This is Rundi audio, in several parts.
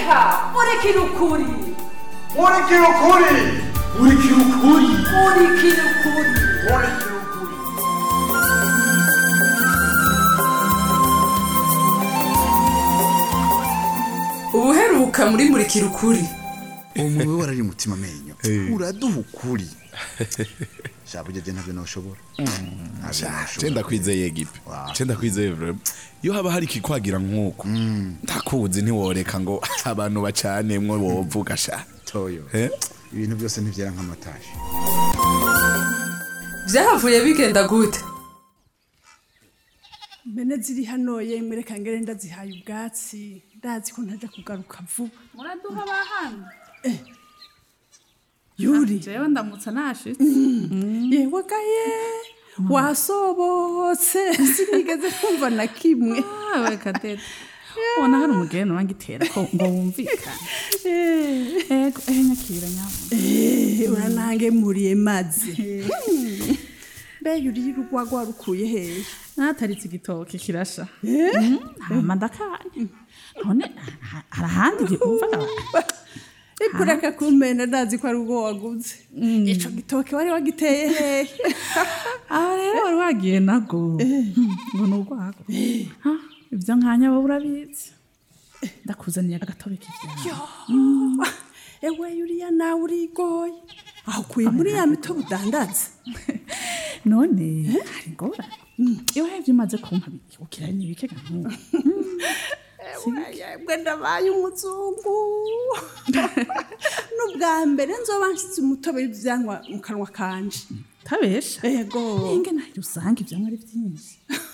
reka murikira ukuri murikira ukuri murikira ukuri murikira ukuri murikira ukuri ubuheruka muri murikira ukuri uwo muntu we warari mutima amenyo uraduha ukuri shaba ujya ntabyo ntushobora cenda kwizeye gipe cenda kwizeye vrema iyo haba hari ikikwagira nk'uko ndakuzi ntiworeka ngo abantu bacanemwo wovuga sha toyo Eh? ibintu byose ntibyera nk'amatashi vyahavuye bigenda gute Mene ziri hano yemwe reka ngere ndazihaye ubwatsi ndazi ko ntaja kugaruka vuba muraduha bahana yuri jewe ndamutsa nashitse yewe gaye wasobotse sinigeze kumva na kimwe we kadete ubona hari umugeni wangitera ko ngo wumvikane ego ehe nyakira nyabona Eh, uranangemuriye maze mbega uriye urwagwa rukuye hehe nataritse igitoke kirasha Mm, hama ndakanye none ha- hari ahandi gikumva ikureka kumena ndazi ko ari ubwo waguze ico gitoke wari wagiteye hehe aho rero wari wagiye nago ngo ni urwago Ha, ibyo nkanya wowe urabizi ndakuzaniye agatobe k'ivyaro ewe yuriya nawe urigoye aho ukuye muri ya mitobe udandaza none hari ingorane iyo hevye umaze kumpa ukira n'ibikega nk'ubu yebwe ndabaye umuzungu n'ubwa mbere nzoba nshyize umutobe w'ivyanywa mu kanwa kanje tabesha ego ninge nayo usanga ivyamwa ari vyinshi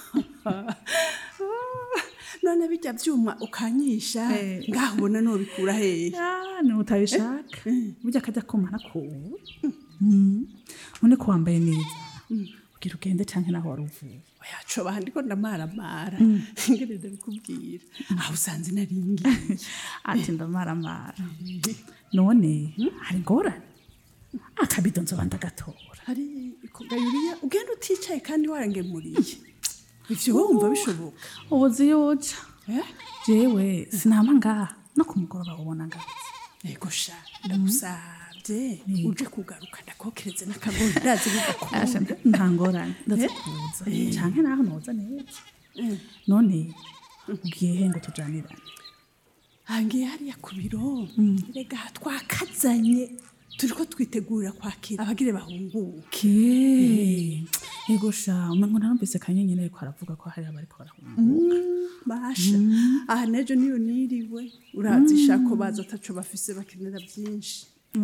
none bijya byuma ukanyisha Eh. ngaho ubona nobikura hehe Ah, ni utabishaka burya akajya kumara kubu none ko wambaye neza ugira ugende canke naho wari uvuye yacoba ndiko ndamaramara ngene ndabikubwira aho usanze naringiye ati ndamaramara none hari ingorane akabido nzoba ndagatora hari kugayuriya ugenda uticaye kandi warangemuriye ivyo wumva bishoboka ubuzi yuja Eh? jewe sinama ngaha no ku mugoroba ubona ngarutse ego sha ndagusavye uje kugaruka ndakokereze n'akagori ndazi Asha, bigakunda nta ngorane ndaza kuza canke naho noza neza none ugiye he ngo tujanirane hangiye hariya ku biro rega twakazanye turiko twitegurira kwakira abagire bahunguke ke ego sha umengo narumvise kanyenyeri ariko aravuga ko hari abariko barahunga basha aha nejo niyo niriwe urazisha ko baza ataco bafise bakenera byinshi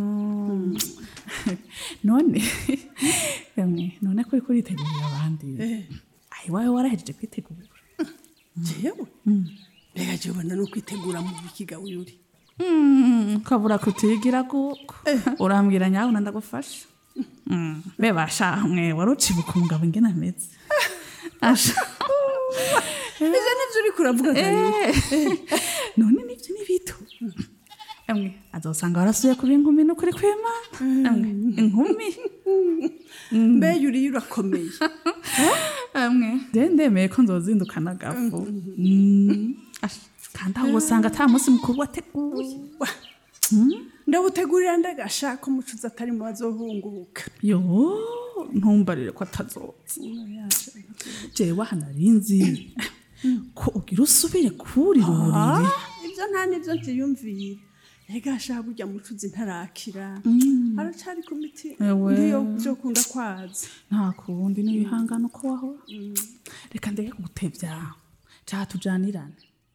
none emwe none ko uriko uritegurira abandi ayi wawe warahejeje kwitegura jewe rega jewe ubona no kwitegura mu bikiga wiyuri Mm, kabura kutigira kuko urambwira nyawe ndagufasha Mm, be basha mwe wari ucibuka umugabo ingene ameze asha ivyo nivyo uriko uravuga kanyuka Eh, none nivyo ni bito emwe azosanga warasuye kuba inkumi n'ukuri kw'imana emwe inkumi mbe yuriye urakomeye emwe je ndemeye ko nzozindukana agafu Mm, asha, kandi aho usanga ata munsi mukuru wateguye ndawutegurira ndagasha ko mucuzi atari mu bazohunguka yo ntumbarire ko atazoza jewe aha narinzi ko ugira usubire kurira uburiri ibyo nta nibyo ntiyumvire rega ashaka burya mucuzi ntarakira aracari ku miti Ewe. ngiyo byo kunda kwaza nta kundi n'ibihangano ko wahora reka ndeke kugutevya caha tujanirane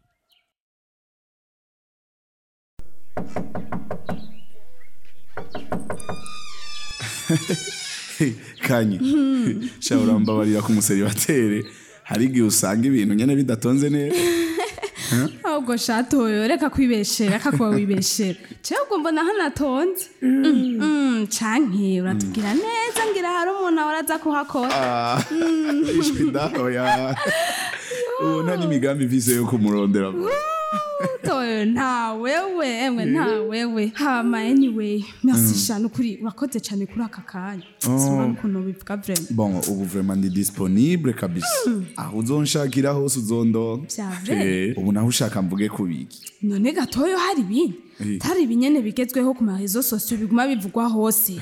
kanye sha urambabarira ku museribatere hari igihe usanga ibintu nyene bidatonze neza ahubwo shatoyo reka kwibeshera reka kuba wibeshera cewe ubwo mbona hanatonze Mm, canke uratubwira neza ngira hari umuntu ahora aza kuhakora ishwi dahoya ubu nta n'imigambi mvise yo kumurondera toyo nta wewe emwe nta wewe hama anyway merci shanu kuri urakoze cyane kuri aka kanya sinumva ukuntu bivuga vraiment bon ubu vraiment ndi disponible kabisa aho uzonshakira hose uzondonka Vya vrai? Eh, ubu naho ushaka mvuge kubiki none gatoyo hari ibindi Eh. tari ibinyene bigezweho ku marezo sosiyo biguma bivugwa hose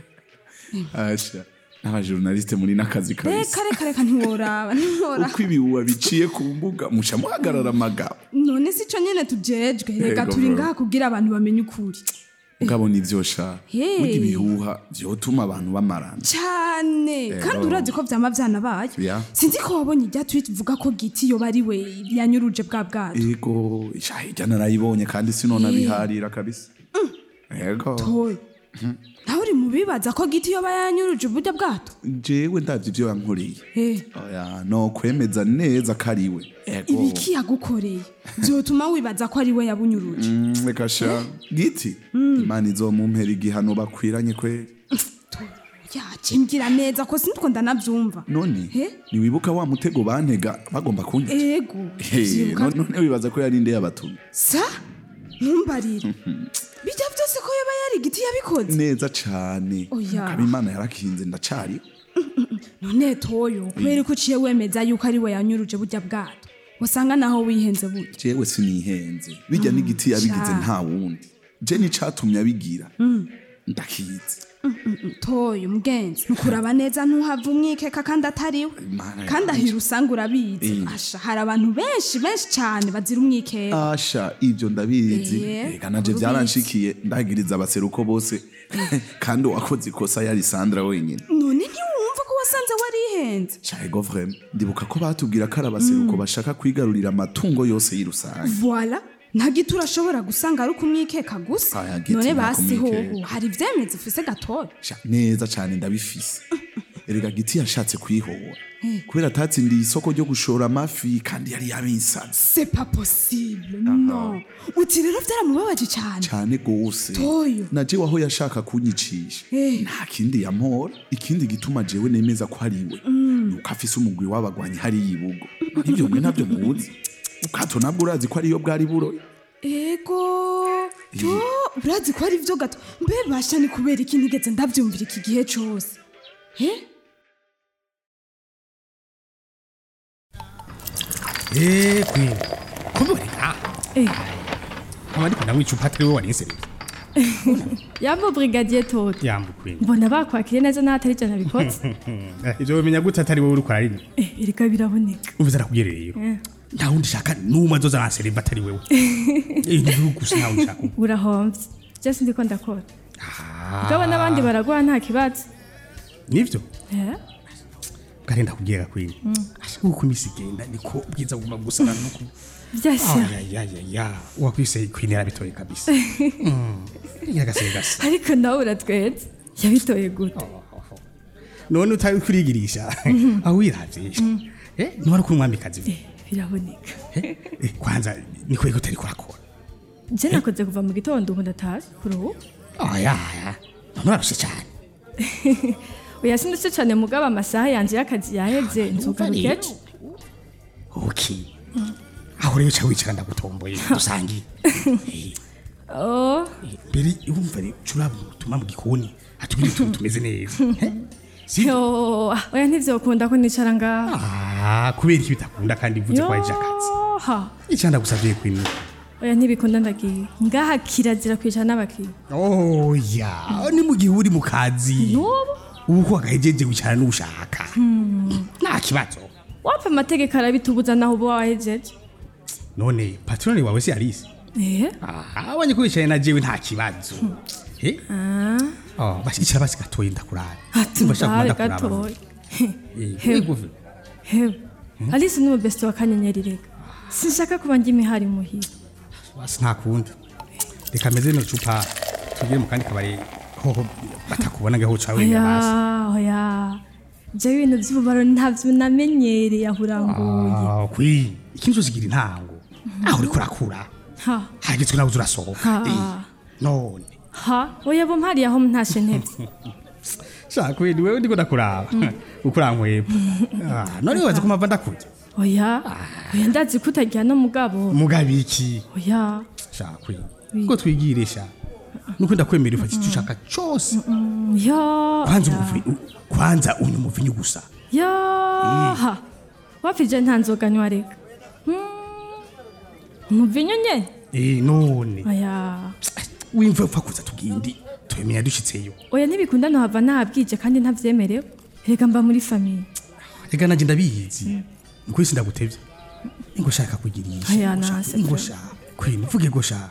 asha n'abajournaliste muri n'akazi kabisa reka reka reka ntiworaba ntiworaba uko ibihuha biciye ku mbuga muca muhagarara amagabo none si cyo nyene tujejwe reka Yego, turi bro. ngaha kugira abantu bamenye ukuri ugabona ivyo sha Hey. burya ibihuha vyotuma abantu bamarana cyane kandi urazi ko vyama vyanabaye Ya. sinzi ko wabonye irya tweet ivuga ko giti yoba ari we yanyuruje bwa bwato ego isha hirya narayibonye kandi sinona biharira kabisa ego toyo nawe uri mu bibaza ko giti yoba yanyuruje uburyo bwato jewe ndavye ivyo yankoreye Eh, oya no kwemeza neza ko ari we ego ibiki yagukoreye vyotuma wibaza ko ari we yabunyuruje Mm, reka sha giti imana izomumpera igihano bakwiranye kweri yacimbwira neza ko sinitwo ndanavyumva none Eh? ntiwibuka wa mutego bantega bagomba kunyica ego Hey, vyibuka none none wibaza ko yari nde yabatumye sa ntumbarire bijya vyose ko yoba yari igiti yabikoze neza cane Oya. kaba imana yarakinze ndacari none toyo kubera ko uciye wemeza yuko ari we yanyuruje burya bwato usanga naho wihenze burya jewe sinihenze bijya n'igiti yabigize Ca. nta wundi je n'icatumye abigira ndakizi toyo mugenzi nukuraba neza ntuhava umwikeka kandi atariwe Imana kandi yanje. ahira usanga urabizi Eh. asha hari abantu benshi benshi cyane bazira umwikeka asha ivyo ndabizi Eh, reka naje urubizi. vyaranshikiye ndagiriza abaseruko bose kandi uwakoze ikosa yari sandra wenyine none ntiwumva ko wasanze warihenze Chego vraiment ndibuka ko batubwira ko ari abaseruko bashaka kwigarurira amatungo yose y'irusange voila nta giti urashobora gusanga ari ukumwikeka gusa Aya giti none nta basi hoho kumwikeka. hari ivyemezi ufise gatoya Sha, neza cane ndabifise erega giti yashatse kwihora kubera atatsindiye isoko ryo gushora amafi kandi yari yabinsaze c'est pas possible no uti rero vyaramubabaje cyane cane gose Toyo. na jewe aho yashaka kunyicisha Eh. nta kindi yampora ikindi gituma jewe nemeza ko ari we nuko afise umugwi w'abagwanyi hariya ibugo ivyo mwe navyo muzi ukato nabwo urazi ko ariyo bwari buroye ego yo urazi ko ari vyo gato mbe basha ni kubera iki ntigeze ndavyumvira iki gihe cose eh Eh, kwini. Kumbe uri ngaha. Eh. Nkaba ndiko ndanywa icupa atari wowe warinsereye. yambo brigadier toto Yambu kwini. mbona bakwakiriye neza n'ahatari ijana bikoze Eh, Ivyo bimenya gute atari wowe uriko ararima. Eh, erega biraboneka Umviza nakubwiye rero. Nta wundi shaka n'umwe azoza aransereva atari wewe. Eh, ni wewe gusa nta wundi shaka. urahomvye byose ndiko ndakora mugabo n'abandi baragwa nta kibazo Nivyo? Eh? Kare ndakubwira kwini. Ashaka uko imisi igenda niko bwiza buguma gusana nuko. byasya Ayayaya. Wakwise kwini yarabitoye kabisa. Mm. Yagase gase. ariko nawe uratwetse yabitoye gute None utari kurigirisha. Aho wiravye. Eh, none ko umwamikazi. Eh, biraboneka Eh, eh, kwanza ni kweli utari kurakora je nakoze kuva mu gitondo ubu ndataje kuruhuka oya nturarushe cyane oya sindutse cane mugabo amasaha yanje y'akazi yaheze nzogaruka ejo okay aho rero uca wicara ndagutomboye dusangiye oh mbere wumva rero curaba utuma mu gikoni atubwire utuntu tumeze neza Eh? si yo oya ntivyokunda ko nicara ngaho ah kubera iki bitakunda kandi uvuze ko waje akazi ha icyo ndagusavye kwini oya ntibikunda ndagiye ngaha kirazira kwicara n'abakiriya oya ni mu gihe uri mu kazi n'ubu ubu ko wagahejeje wicara n'ushaka nta kibazo wapfa amategeko arabitubuza naho uba wahejeje none patroni wawe si Alice eh aha abonye ko wicaye na jewe nta kibazo eh oh bashikira basi gatoye ndakurara ati Umva shaka ndabe ndakuraba. gatoya Eh, Hewe. igufi. hewe alice ni umubesiti wa kanyenyeri reka sinshaka kuba njya imihari muhira basi nta kundi reka meze no cupa tugire mu kandi kabari hoho batakubona ngaho uca wenya basi oya oya jewe ibintu by'ububaro ntabyo namenyereye aho uranguye Ah, kwi ikintu cyose kigira intango aho uriko urakura ha hagizwe nawe urasohoka Ha. Eh, none ha oya bo mpariye aho ntashe ntebye shaka wewe wewe ndiko ndakuraba uko urankweba Ah, none waza ko mpava ndakurya oya oya ndazi ko utajyana mugabo mugabiki oya shakwe ngo twigirisha nuko ndakwemera ufata icyo ushaka cyose ya kwanza ya. umuvi kwanza unywa umuvinyu gusa yaha wapfije nta nzoga nywa reka Mm, umuvinyu nye eh none oya wimva upfa kuza tugindi twemenya dushitseyo oya ntibikunda ntuhava ntabwije kandi ntabyemerewe reka mba muri famiye reka nanjye ndabizi nuko isi ndagutevye ngo shaka kugirisha Aya, ngo shaka- nase ngo pe. shaka kwini uvuge ngo shaka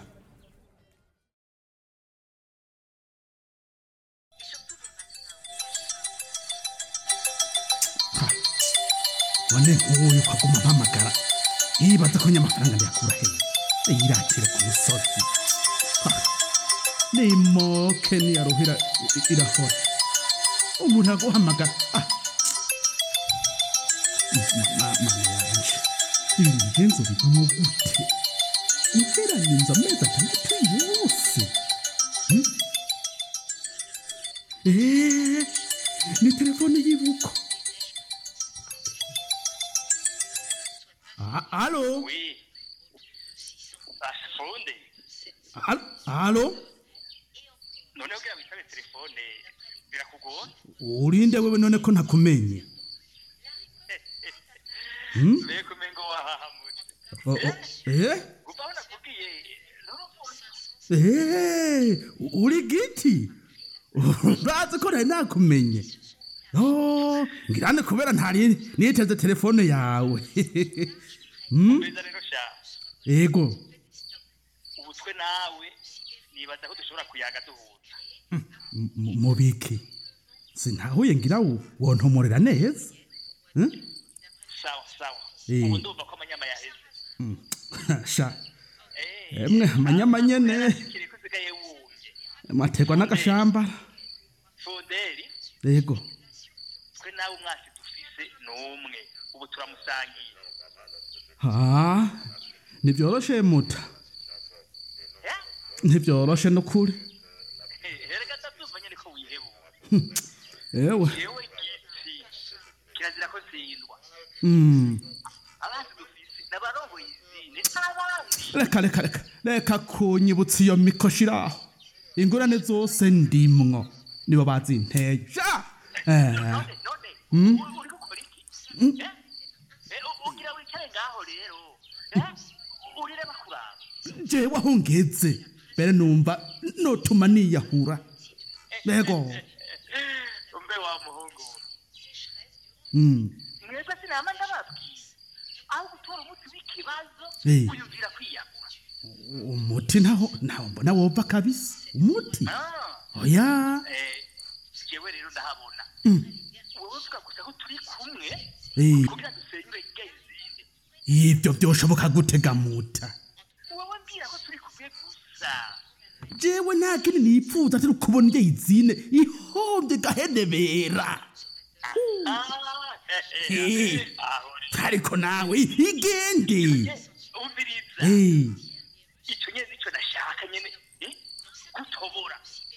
Ha. none nk'uyu kwaguma mpamagara yibaza ko nyamafaranga ndayakura hehe yiratire ku musozi Ha. nimoke niyaruhira i- irahora umuntu aguhamagara ah mana yanje ibintu ngenzo bivamo gute uheranyinze amezi atandatu yose Hmm? Eh, ni telefone y'ibuko Ah, alo Oui. Afunde. Al- alo None ugira witabe telefone birakugora? urinde wewe none ko ntakumenye Mbega umengo wahahamutse. Oh, oh, eh Kuva aho nakubwiye nurumva Eh, uri giti urazi ko nari nakumenye Oh, ngirane kubera ntari niteze telefone yawe umeza rero sha. ego Ubutwe nawe nibaza ko dushobora kuyaga duhuza. mu- mubiki sintahuye ngira wo- wontomorera neza Sawa sawa. Eh. Ubu ndumva ko amanyama yaheze. sha Eh. emwe amanyama nyene Kiri kusigaye wumye. mategwa n'agashamba Funderi ego twe nawe umwasi dufise n'umwe. Ubu turamusangiye. ha ntivyoroshe muta Eh? ntivyoroshe n'ukuri Herega ndabyumva nyene ko wihebura. ewe Yewe giti. Kirazira ko zindwa. mm. abandi dufise n'abarongoye izindi n'abandi reka reka reka reka kunyibutsa iyo mikoshiraho ingorane zose ndimwo nibo bazinteye sha eh. none none uri uri gukora iki Eh? Eh, u- ugira wicare ngaho rero Eh? urire bakuraba jewe aho ngeze mbere numva notuma niyahura yego umbe wa muhungu Mm. mwebwe sinama ndababwiye aho gutora umuti w'ikibazo Eh. wiyumvira kwiyagura umuti ntaho ntaho mbona wova kabisa umuti Ah, oya eh, jewe rero ndahabona wowe uvuga gusa ko turi kumwe Eh. kugira dusenyure irya izindi ibyo byoshoboka gutega muta wowe mbwira ko turi kumwe gusa jewe nta kindi nipfuza atari ukubona irya izine ihombye gahenebera Eh. ariko nawe igende umviriza Eh. icyo nyine nicyo nashaka nyine eh, gutobora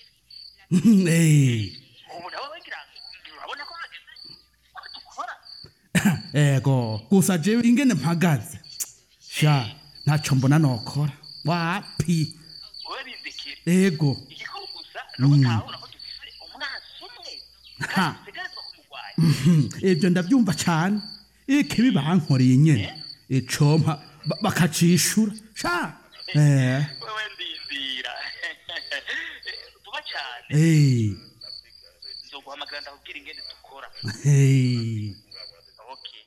Eh. ubu nawe wengira urabona ko hageze ko dukora ego gusa jewe ingene mpagaze sha ntacyo mbona nokora wapi wowe bindekere ego igikuru gusa ni ugutahura ko dufise umwansi umwe Ha. kandi dutegerezwa kumurwanya Mhm, ibyo ndabyumva cyane ikibi bankoreye nyine icompa ba- bakacishura sha eh wowe ndindira vuba cyane eh nzoguhamagara ndakubwira ingene dukora eh okay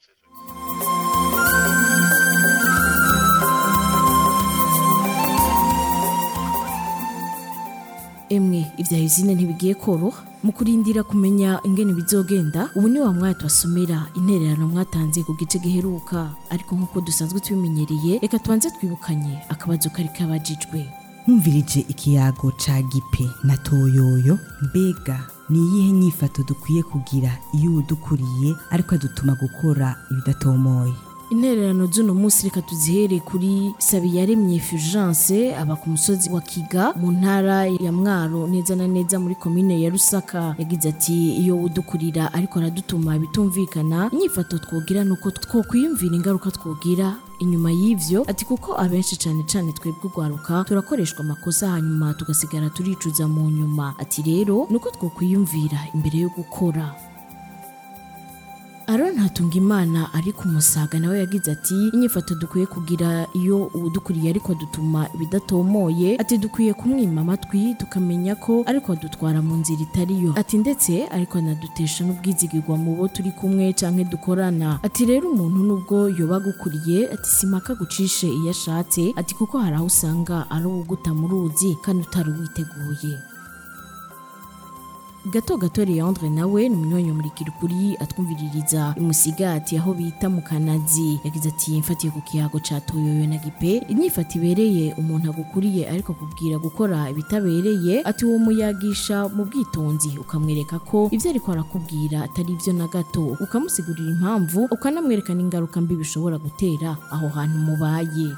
emwe ibya izine ntibigiye koroha mu kurindira kumenya ingene bizogenda ubu ni wa mwanya tubasomera intererano mwatanze ku gice giheruka ariko nk'uko dusanzwe tubimenyereye reka tubanze twibukanye akabazo kari kabajijwe nkumvirije ikiyago ca gipe na toyoyo mbega ni iyihe nyifato dukwiye kugira iyo udukuriye ariko adutuma gukora ibidatomoye intererano z'uno munsi reka tuzihere kuri sabiyaremye fulgence aba ku musozi wa kiga mu ntara ya mwaro neza na neza muri komine ya rusaka yagize ati iyo udukurira ariko aradutuma bitumvikana inyifato twogira nuko twokwiyumvira ingaruka twogira inyuma y'ivyo ati kuko abenshi cane cane twebwe urwaruka turakoreshwa amakosa hanyuma tugasigara turicuza mu nyuma ati rero nuko twokwiyumvira imbere yo gukora Aaron Hatungimana ari ku musaga nawe yagize ati inyifato dukwiye kugira iyo udukuriye ariko dutuma ibidatomoye ati dukwiye kumwima amatwi tukamenya ko ariko adutwara mu nzira itariyo ati ndetse ariko anadutesha n'ubwizigirwa mu bo turi kumwe canke dukorana ati rero umuntu nubwo yoba agukuriye ati simaka gucishe iyo ashatse ati kuko hari aho usanga ari uwuguta mu ruzi kandi utari uwiteguye gato gato leandre nawe ni umunywanyi murikira ukuri atwumviririza imusigati aho bita mu kanazi yagize ati mfatiye ku kiyago ca toyoyo na gipe inyifato ibereye umuntu agukuriye ariko kubwira gukora ibitabereye ati uwo muyagisha mu bwitonzi ukamwereka ko ivyo ariko arakubwira atari ivyo na gato ukamusigurira impamvu ukanamwereka n'ingaruka mbi bishobora gutera aho hantu mubaye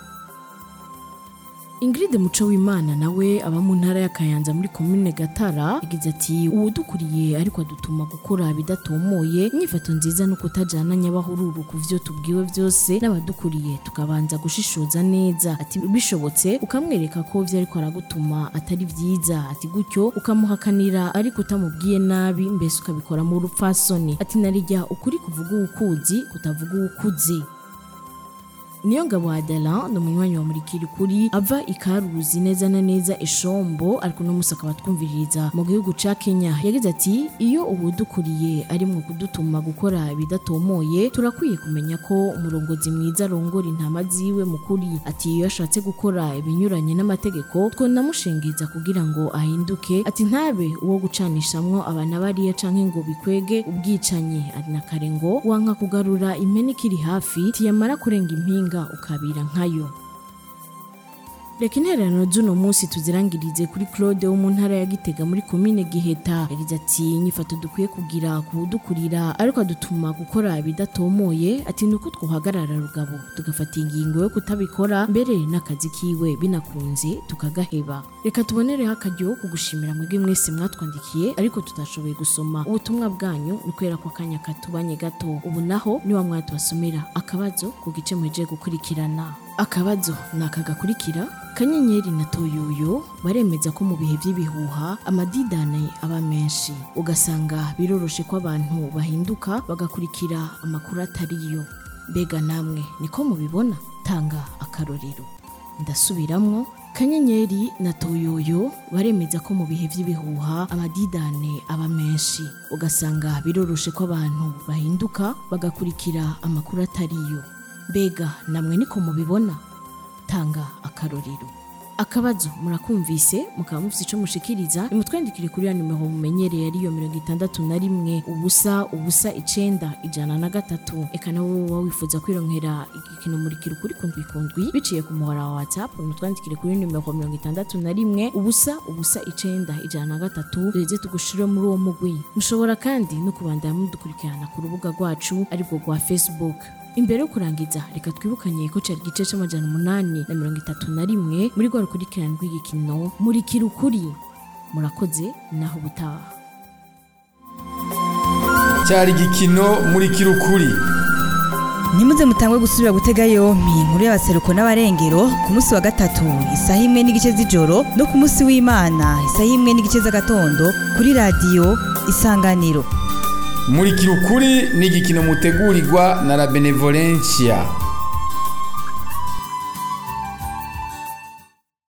Ingrid Muco w'Imana nawe aba mu ntara ya Kayanza muri komine Gatara yagize ati uwudukuriye ariko adutuma gukora bidatomoye inyifato nziza no kutajana nyabahururu ku vyo tubwiwe byose n'abadukuriye tukabanza gushishoza neza ati bishobotse ukamwereka ko vyo ariko aragutuma atari vyiza ati gutyo ukamuhakanira ariko utamubwiye nabi mbese ukabikora mu rupfasoni ati narijya ukuri kuvuga uwukuzi kutavuga uwukuzi niyo ngabo Adela ni umunywanyi wa murikiri kuri ava ikaruzi neza na neza ishombo ariko no musaka batwumviririza mu gihugu ca Kenya yagize ati iyo ubudukuriye ari mu kudutuma gukora ibidatomoye turakwiye kumenya ko umurongozi mwiza arongora intama ziwe mukuri ati iyo ashatse gukora ibinyuranye n'amategeko twonamushengeza kugira ngo ahinduke ati ntabe uwo gucanishamwo abana bariya canke ngo bikwege ubwicanyi ari na kare ngo wanka kugarura impene ikiri hafi tiyamara kurenga impinga ukabira nkayo reka intererano z'uno munsi tuzirangirize kuri claude wo mu ntara ya gitega muri komine giheta yagize ati inyifato dukwiye kugira kuwudukurira ariko adutuma gukora ibidatomoye ati nuko twohagarara rugabo tugafata ingingo yo kutabikora mbere n'akazi kiwe binakunze tukagaheba reka tubonereho akaryo ko gushimira mwebwe mwese mwatwandikiye ariko tutashoboye gusoma ubutumwa bwanyu ni kubera ko akanya katubanye gato ubu naho niwa mwatubasomera akabazo ku gice muhejeje gukurikirana akabazo ni aka gakurikira kanyenyeri na toyoyo baremeza ko mu bihe by'ibihuha amadidane aba menshi ugasanga biroroshe ko abantu bahinduka bagakurikira amakuru atariyo mbega namwe niko mubibona tanga akarorero ndasubiramwo kanyenyeri na toyoyo baremeza ko mu bihe by'ibihuha amadidane aba menshi ugasanga biroroshe ko abantu bahinduka bagakurikira amakuru atariyo mbega namwe niko mubibona tanga akarorero akabazo murakumvise mukaba mufite icyo mushikiriza nimutwandikire kuri ya nimero mumenyereye ariyo mirongo itandatu na rimwe ubusa ubusa icenda ijana na gatatu eka nawe woba wifuza kwironkera igikino murikira ukuri kundwi kundwi biciye ku muhora wa whatsapp nimutwandikire kuri nimero mirongo itandatu na rimwe ubusa ubusa icenda ijana na gatatu duheze tugushire muri uwo mugwi mushobora kandi no kubandanya mudukurikirana ku rubuga rwacu aribwo rwa facebook imbere yo kurangiza reka twibukanye ko cyari igice cy'amajana umunani na mirongo itatu na rimwe muri rwa rukurikirane rw'igikino murikira ukuri murakoze naho ubutaha cyari igikino murikira ukuri ntimuze mutangwe gusubira gutega yompi inkuru y'abaseruko n'abarengero ku munsi wa gatatu isaha imwe n'igice z'ijoro no ku munsi w'imana isaha imwe n'igice z'agatondo kuri radiyo isanganiro murikira ukuri ni igikino mutegurirwa na la benevolencia